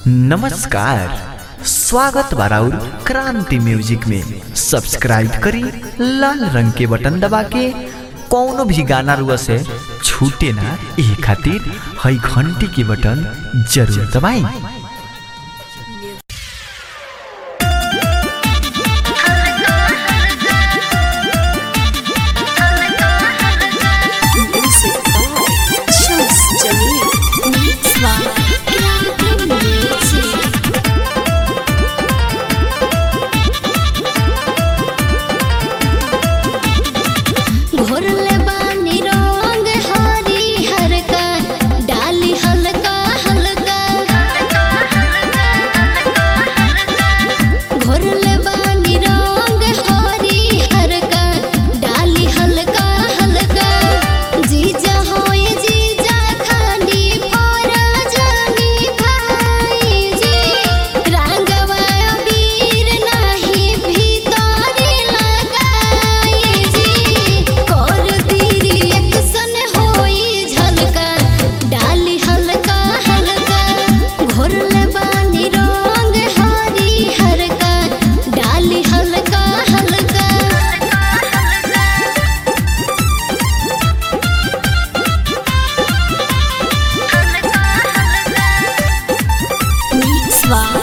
नमस्कार स्वागत बाराउर क्रांति म्यूजिक में सब्सक्राइब करी लाल रंग के बटन दबा के कौनो भी गाना रुआ से छूटे ना ये खातिर हई घंटी के बटन जरूर दबाई Music by Shams Jamil. Mix by Crampton Music. घोरले बानी रंग हरी हरका डाली हल्का हल्का घोरले बानी रंग हरी हरका डाली हल्का हल्का जीजा होए जीजा खानी फोरा जानी भाई जी रंगवा वीर नाही भीतरी लगाई जी कर दीरी एक सन होई झलका डाली हल्का हल्का घोरले बानी रंग हरी हरका डाली हल्का हल्का Mix by